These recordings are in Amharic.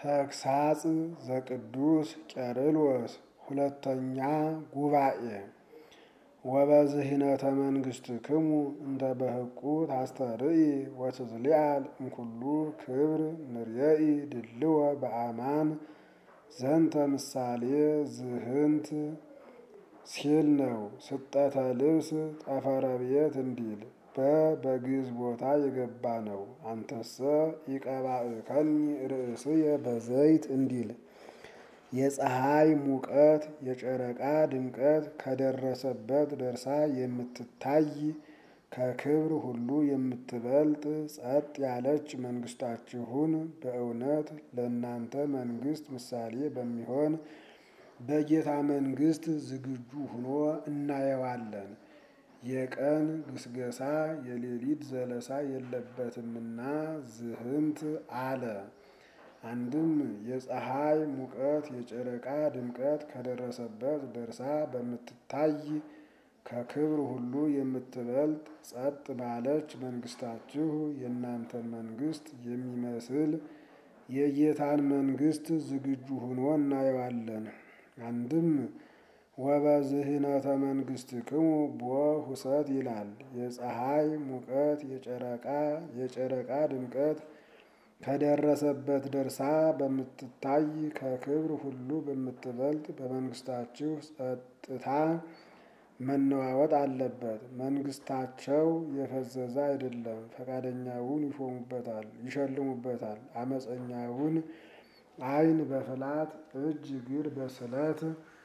ተግሳጽ ዘቅዱስ ቄርሎስ ሁለተኛ ጉባኤ ወበዝህነተ መንግሥትክሙ እንተ በሕቁ ታስተርኢ ወትዝሊዓል እምኩሉ ክብር ንርየኢ ድልወ በአማን ዘንተ ምሳሌ ዝህንት ሲል ነው። ስጠተ ልብስ ጠፈረ ቤት እንዲል በበግዕዝ ቦታ የገባ ነው። አንተሰ ኢቀባእከኒ ርእስየ በዘይት እንዲል የፀሐይ ሙቀት የጨረቃ ድምቀት ከደረሰበት ደርሳ የምትታይ ከክብር ሁሉ የምትበልጥ ጸጥ ያለች መንግስታችሁን በእውነት ለእናንተ መንግስት ምሳሌ በሚሆን በጌታ መንግስት ዝግጁ ሆኖ እናየዋለን። የቀን ግስገሳ የሌሊት ዘለሳ የለበትምና ዝህንት አለ። አንድም የፀሐይ ሙቀት የጨረቃ ድምቀት ከደረሰበት ደርሳ በምትታይ ከክብር ሁሉ የምትበልጥ ጸጥ ባለች መንግስታችሁ የእናንተን መንግስት የሚመስል የጌታን መንግስት ዝግጁ ሆኖ እናየዋለን። አንድም ወበዝህነተ መንግሥትክሙ ቦ ሁሰት ይላል። የፀሐይ ሙቀት የጨረቃ የጨረቃ ድምቀት ከደረሰበት ደርሳ በምትታይ ከክብር ሁሉ በምትበልጥ በመንግስታችሁ ጸጥታ መነዋወጥ አለበት። መንግስታቸው የፈዘዘ አይደለም። ፈቃደኛውን ይሾሙበታል፣ ይሸልሙበታል። አመፀኛውን ዓይን በፍላት እጅ እግር በስለት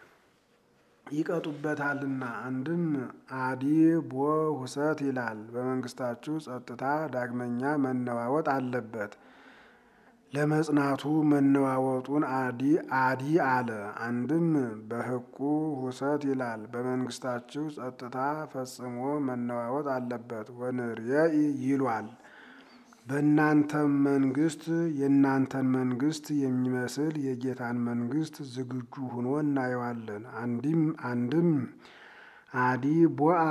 ይቀጡበታልና። አንድም አዲ ቦ ሁሰት ይላል። በመንግስታችሁ ጸጥታ ዳግመኛ መነዋወጥ አለበት። ለመጽናቱ መነዋወጡን አዲ አዲ አለ። አንድም በሕቁ ሁሰት ይላል። በመንግስታችሁ ጸጥታ ፈጽሞ መነዋወጥ አለበት። ወንርየኢ ይሏል። በእናንተም መንግስት የእናንተን መንግስት የሚመስል የጌታን መንግስት ዝግጁ ሆኖ እናየዋለን። አንድም አንድም አዲ ቦአ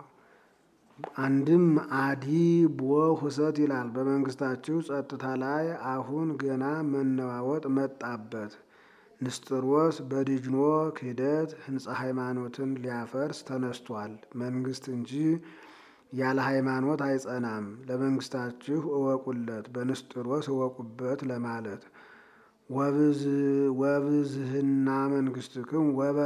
አንድም አዲ ቦ ሁሰት ይላል። በመንግስታችሁ ጸጥታ ላይ አሁን ገና መነዋወጥ መጣበት። ንስጥሮስ በዲጅኖ ክህደት ህንፃ ሃይማኖትን ሊያፈርስ ተነስቷል። መንግስት እንጂ ያለ ሃይማኖት አይጸናም። ለመንግስታችሁ እወቁለት፣ በንስጥሮስ እወቁበት ለማለት ወብዝህና መንግስትክሙ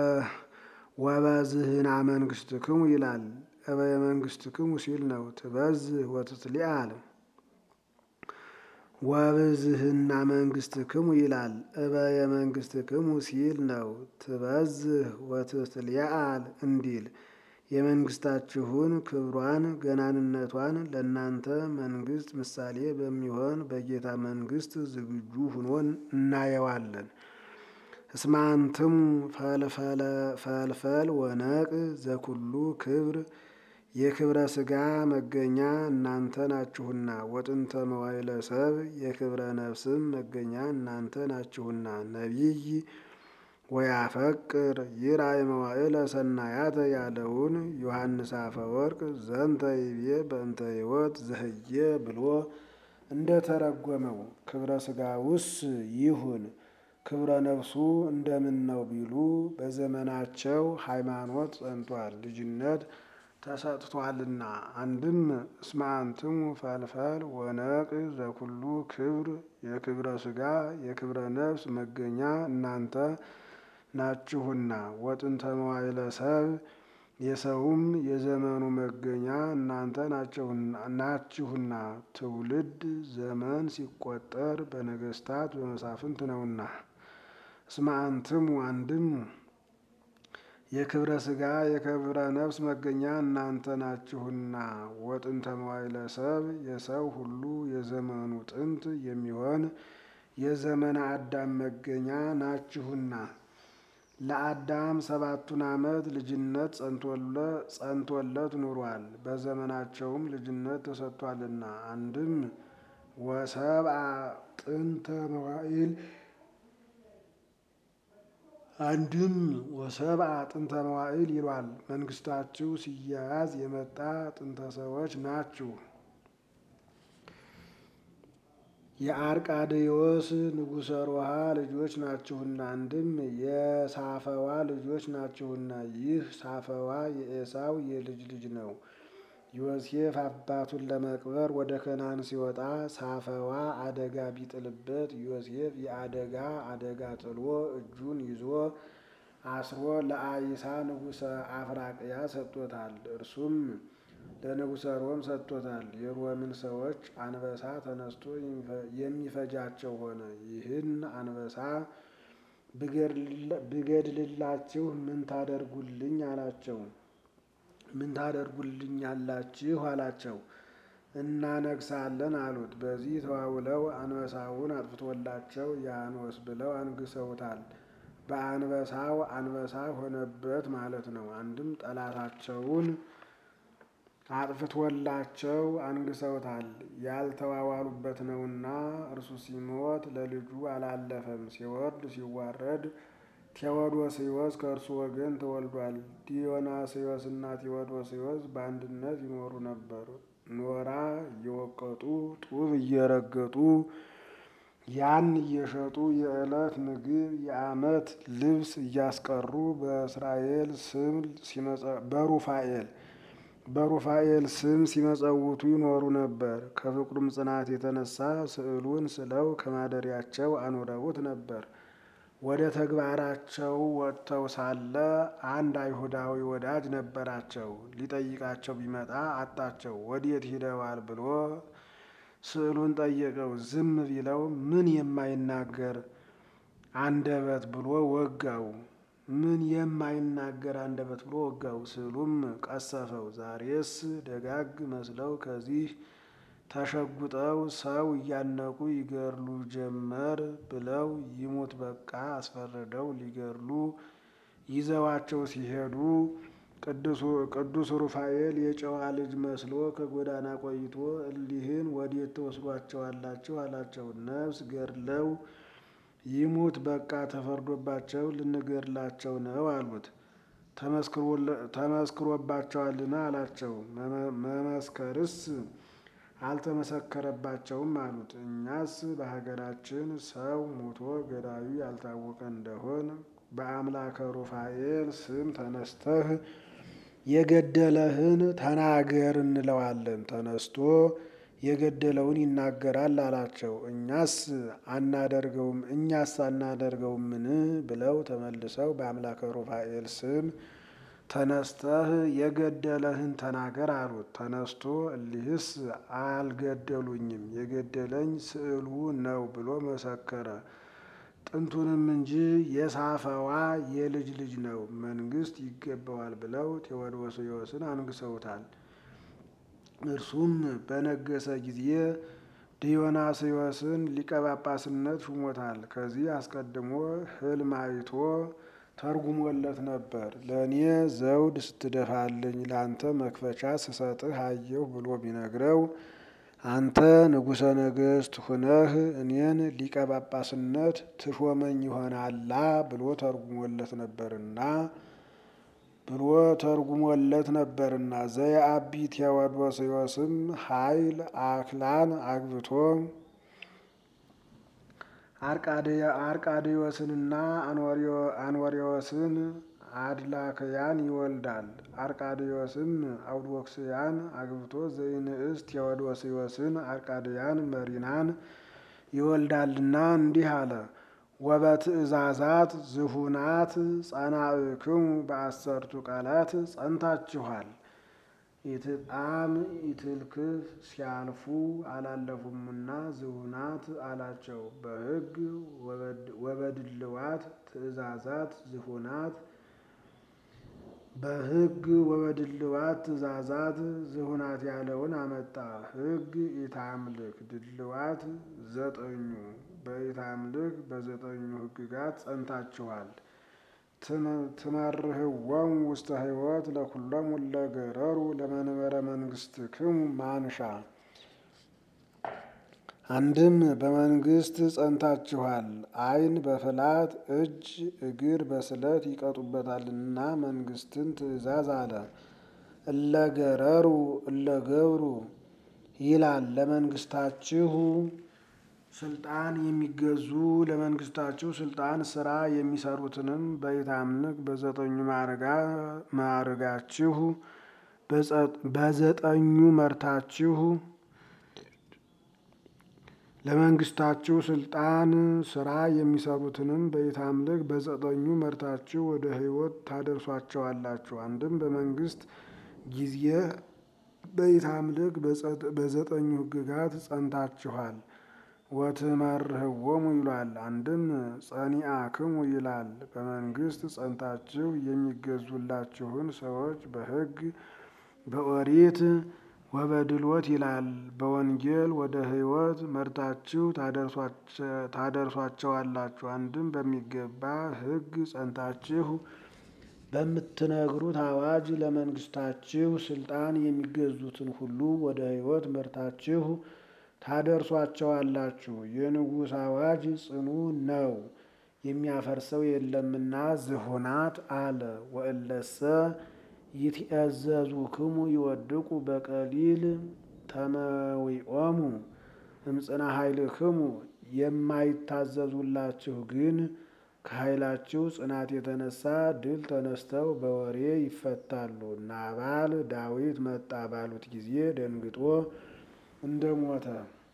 ወበዝህና መንግስትክሙ ይላል። እበየ መንግስትክሙ ሲል ነው። ትበዝህ ወትትሊዓል ወብዝህና መንግስትክሙ ይላል። እበየ መንግስትክሙ ሲል ነው። ትበዝህ ወትትሊዓል እንዲል የመንግስታችሁን ክብሯን ገናንነቷን ለእናንተ መንግስት ምሳሌ በሚሆን በጌታ መንግስት ዝግጁ ሁኖ እናየዋለን። እስመ አንትሙ ፈልፈል ወነቅ ዘኩሉ ክብር የክብረ ሥጋ መገኛ እናንተ ናችሁና፣ ወጥንተ መዋዕለ ሰብ የክብረ ነፍስም መገኛ እናንተ ናችሁና። ነቢይ ወያፈቅር ይርአይ መዋዕለ ሰናያተ ያለውን ዮሐንስ አፈወርቅ ዘንተ ይቤ በእንተ ሕይወት ዘህየ ብሎ እንደተረጎመው ክብረ ሥጋውስ ይሁን ክብረ ነፍሱ እንደምን ነው ቢሉ በዘመናቸው ሃይማኖት ጸንቷል፣ ልጅነት ተሰጥቷልና። አንድም እስመ አንትሙ ፈልፈል ወነቅ ዘኩሉ ክብር የክብረ ሥጋ የክብረ ነፍስ መገኛ እናንተ ናችሁና ወጥንተ መዋዕለ ሰብ የሰውም የዘመኑ መገኛ እናንተ ናችሁና። ትውልድ ዘመን ሲቆጠር በነገስታት በመሳፍንት ነውና። እስመ አንትሙ አንድም የክብረ ሥጋ የክብረ ነፍስ መገኛ እናንተ ናችሁና ወጥንተ መዋዕለ ሰብ የሰው ሁሉ የዘመኑ ጥንት የሚሆን የዘመነ አዳም መገኛ ናችሁና። ለአዳም ሰባቱን ዓመት ልጅነት ጸንቶለት ኑሯል። በዘመናቸውም ልጅነት ተሰጥቷልና። አንድም ወሰብአ ጥንተ መዋዕል አንድም ወሰብአ ጥንተ መዋዕል ይሏል። መንግስታችሁ ሲያያዝ የመጣ ጥንተ ሰዎች ናችሁ። የአርቃድዮስ ንጉሠ ሮሃ ልጆች ናችሁና፣ አንድም የሳፈዋ ልጆች ናችሁና። ይህ ሳፈዋ የኤሳው የልጅ ልጅ ነው። ዮሴፍ አባቱን ለመቅበር ወደ ከናን ሲወጣ ሳፈዋ አደጋ ቢጥልበት ዮሴፍ የአደጋ አደጋ ጥሎ እጁን ይዞ አስሮ ለአይሳ ንጉሠ አፍራቅያ ሰጥቶታል። እርሱም ለንጉሠ ሮም ሰጥቶታል። የሮምን ሰዎች አንበሳ ተነስቶ የሚፈጃቸው ሆነ። ይህን አንበሳ ብገድልላችሁ ምን ታደርጉልኝ አላቸው። ምን ታደርጉልኛላችሁ አላቸው። እናነግሳለን አሉት። በዚህ ተዋውለው አንበሳውን አጥፍቶላቸው ያኖስ ብለው አንግሰውታል። በአንበሳው አንበሳ ሆነበት ማለት ነው። አንድም ጠላታቸውን አጥፍቶላቸው አንግሰውታል። ያልተዋዋሉበት ነውና እርሱ ሲሞት ለልጁ አላለፈም። ሲወርድ ሲዋረድ ቴዎዶስዮስ ከእርሱ ወገን ተወልዷል። ዲዮናስዮስና ቴዎዶስዮስ በአንድነት ይኖሩ ነበር። ኖራ እየወቀጡ ጡብ እየረገጡ ያን እየሸጡ የዕለት ምግብ የዓመት ልብስ እያስቀሩ በእስራኤል ስም በሩፋኤል በሩፋኤል ስም ሲመጸውቱ ይኖሩ ነበር። ከፍቅሩም ጽናት የተነሳ ስዕሉን ስለው ከማደሪያቸው አኑረውት ነበር። ወደ ተግባራቸው ወጥተው ሳለ አንድ አይሁዳዊ ወዳጅ ነበራቸው። ሊጠይቃቸው ቢመጣ አጣቸው። ወዴት ሂደዋል ብሎ ስዕሉን ጠየቀው። ዝም ቢለው ምን የማይናገር አንደበት ብሎ ወጋው። ምን የማይናገር አንደበት ብሎ ወጋው። ስዕሉም ቀሰፈው። ዛሬስ ደጋግ መስለው ከዚህ ተሸጉጠው ሰው እያነቁ ይገድሉ ጀመር ብለው ይሙት በቃ አስፈርደው ሊገድሉ ይዘዋቸው ሲሄዱ ቅዱስ ሩፋኤል የጨዋ ልጅ መስሎ ከጎዳና ቆይቶ እሊህን ወዴት ትወስዷቸዋላችሁ? አላቸው። ነፍስ ገድለው ይሙት በቃ ተፈርዶባቸው ልንገድላቸው ነው አሉት። ተመስክሮባቸዋልና አላቸው። መመስከርስ አልተመሰከረባቸውም አሉት። እኛስ በሀገራችን ሰው ሞቶ ገዳዩ ያልታወቀ እንደሆን በአምላከ ሩፋኤል ስም ተነስተህ የገደለህን ተናገር እንለዋለን። ተነስቶ የገደለውን ይናገራል አላቸው። እኛስ አናደርገውም እኛስ አናደርገውምን ብለው ተመልሰው በአምላከ ሩፋኤል ስም ተነስተህ የገደለህን ተናገር አሉት። ተነስቶ እሊህስ አልገደሉኝም የገደለኝ ስዕሉ ነው ብሎ መሰከረ። ጥንቱንም እንጂ የሳፈዋ የልጅ ልጅ ነው፣ መንግስት ይገባዋል ብለው ቴዎዶስዮስን አንግሰውታል። እርሱም በነገሰ ጊዜ ዲዮናስዮስን ሊቀ ጳጳስነት ሹሞታል። ከዚህ አስቀድሞ ሕልም አይቶ ተርጉሞለት ነበር። ለእኔ ዘውድ ስትደፋልኝ ለአንተ መክፈቻ ስሰጥህ አየሁ ብሎ ቢነግረው አንተ ንጉሠ ነገሥት ሁነህ እኔን ሊቀ ጳጳስነት ትሾመኝ ይሆናላ ብሎ ተርጉሞለት ነበርና ብሎ ተርጉሞለት ነበርና ዘየአቢ ቴዎዶስዮስም ኃይል አክላን አግብቶ አርቃድዮስንና አንወሪዎስን አድላክያን ይወልዳል። አርቃድዮስም አውዶክስያን አግብቶ ዘይንእስ ቴዎዶስዮስን አርቃድያን መሪናን ይወልዳልና እንዲህ አለ። ወበትእዛዛት ዝሁናት ጸናእክሙ በአሰርቱ ቃላት ጸንታችኋል። ኢትጣም ኢትልክፍ ሲያልፉ አላለፉምና ዝሁናት አላቸው። በሕግ ወበድልዋት ትእዛዛት ዝሁናት በሕግ ወበድልዋት ትእዛዛት ዝሁናት ያለውን አመጣ። ሕግ ኢታምልክ ድልዋት ዘጠኙ በኢታምልክ በዘጠኙ ሕግጋት ጸንታችኋል። ትመርህዎሙ ውስተ ሕይወት ለኩሎሙ ለገረሩ ለመንበረ መንግስትክሙ ማንሻ። አንድም በመንግስት ጸንታችኋል። ዓይን በፍላት እጅ እግር በስለት ይቀጡበታልና መንግስትን ትእዛዝ አለ። እለገረሩ እለገብሩ ይላል። ለመንግስታችሁ ስልጣን የሚገዙ ለመንግስታችሁ ስልጣን ስራ የሚሰሩትንም በኢታምንክ በዘጠኙ ማዕርጋችሁ በዘጠኙ መርታችሁ ለመንግስታችሁ ስልጣን ስራ የሚሰሩትንም በኢታምልክ በዘጠኙ መርታችሁ ወደ ሕይወት ታደርሷቸዋላችሁ። አንድም በመንግስት ጊዜ በኢታምልክ በዘጠኙ ሕግጋት ጸንታችኋል። ወትመርህዎሙ ይሏል። አንድም ጸኒአክሙ ይላል። በመንግስት ጸንታችሁ የሚገዙላችሁን ሰዎች በሕግ በኦሪት ወበድሎት ይላል። በወንጌል ወደ ሕይወት መርታችሁ ታደርሷቸዋላችሁ። አንድም በሚገባ ሕግ ጸንታችሁ በምትነግሩት አዋጅ ለመንግስታችሁ ስልጣን የሚገዙትን ሁሉ ወደ ሕይወት መርታችሁ ታደርሷቸዋላችሁ። የንጉሥ አዋጅ ጽኑ ነው፣ የሚያፈርሰው የለምና ዝሆናት አለ። ወእለሰ ይትእዘዙክሙ ይወድቁ በቀሊል ተመዊኦሙ እምጽና ኃይልክሙ የማይታዘዙላችሁ ግን ከኃይላችሁ ጽናት የተነሳ ድል ተነስተው በወሬ ይፈታሉ። ናባል ዳዊት መጣ ባሉት ጊዜ ደንግጦ እንደሞተ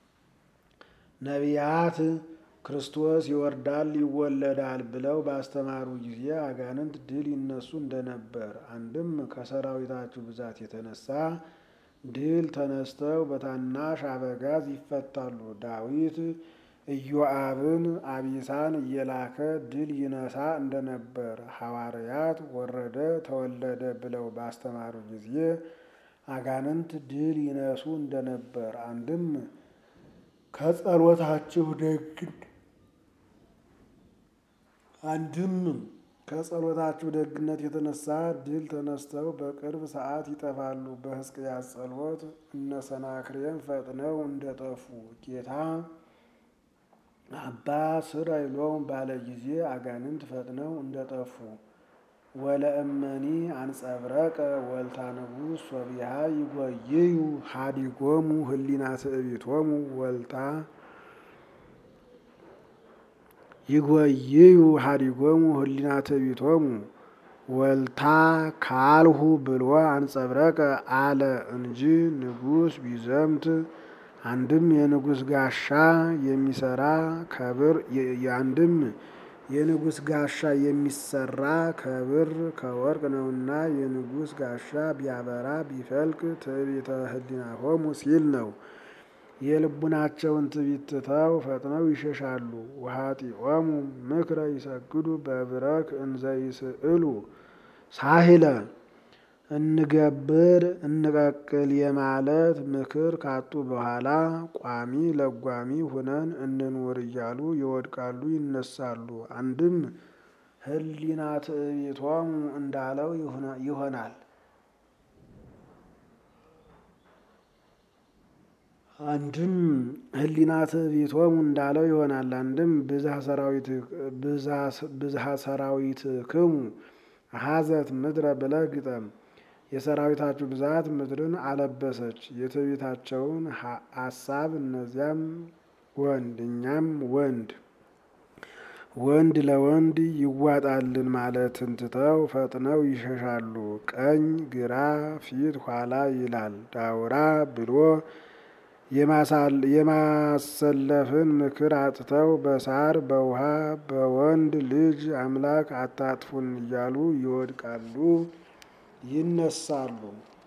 ነቢያት ክርስቶስ ይወርዳል ይወለዳል ብለው ባስተማሩ ጊዜ አጋንንት ድል ይነሱ እንደነበር፣ አንድም ከሰራዊታችሁ ብዛት የተነሳ ድል ተነስተው በታናሽ አበጋዝ ይፈታሉ። ዳዊት ኢዮአብን አቢሳን እየላከ ድል ይነሳ እንደነበር፣ ሐዋርያት ወረደ ተወለደ ብለው ባስተማሩ ጊዜ አጋንንት ድል ይነሱ እንደነበር አንድም ከጸሎታችሁ ደግ አንድም ከጸሎታችሁ ደግነት የተነሳ ድል ተነስተው በቅርብ ሰዓት ይጠፋሉ። በሕዝቅያስ ጸሎት እነ ሰናክሬም ፈጥነው እንደጠፉ ጌታ አባ ስራይሎም ባለ ጊዜ አጋንንት ፈጥነው እንደጠፉ ወለእመኒ አንጸብረቀ ወልታ ንጉሥ ወቢሃ ይጎይዩ ሀዲጎሙ ህሊና ትዕቢቶሙ ወልታ ይጎይዩ ሀዲጎሙ ህሊና ትዕቢቶሙ ወልታ ካልሁ ብሎ አንጸብረቀ አለ እንጂ ንጉሥ ቢዘምት አንድም የንጉሥ ጋሻ የሚሰራ ከብር አንድም የንጉሥ ጋሻ የሚሰራ ከብር ከወርቅ ነውና የንጉሥ ጋሻ ቢያበራ ቢፈልቅ ትዕቢተ ህሊናሆሙ ሲል ነው። የልቡናቸውን ትዕቢት ትተው ፈጥነው ይሸሻሉ። ውሃጢኦሙ ምክረ ይሰግዱ በብረክ እንዘ ይስእሉ ሳሂለ እንገብር እንቀቅል የማለት ምክር ካጡ በኋላ ቋሚ ለጓሚ ሁነን እንኑር እያሉ ይወድቃሉ፣ ይነሳሉ። አንድም ህሊና ትዕቢቶሙ እንዳለው ይሆናል። አንድም ህሊና ትዕቢቶሙ እንዳለው ይሆናል። አንድም ብዝሃ ሰራዊት ክሙ ሀዘት ምድረ ብለህ ግጠም። የሰራዊታችሁ ብዛት ምድርን አለበሰች። የትዕቢታቸውን አሳብ እነዚያም ወንድ እኛም ወንድ ወንድ ለወንድ ይዋጣልን ማለትን ትተው ፈጥነው ይሸሻሉ። ቀኝ ግራ ፊት ኋላ ይላል ዳውራ ብሎ የማሰለፍን ምክር አጥተው በሳር በውሃ በወንድ ልጅ አምላክ አታጥፉን እያሉ ይወድቃሉ፣ ይነሳሉ።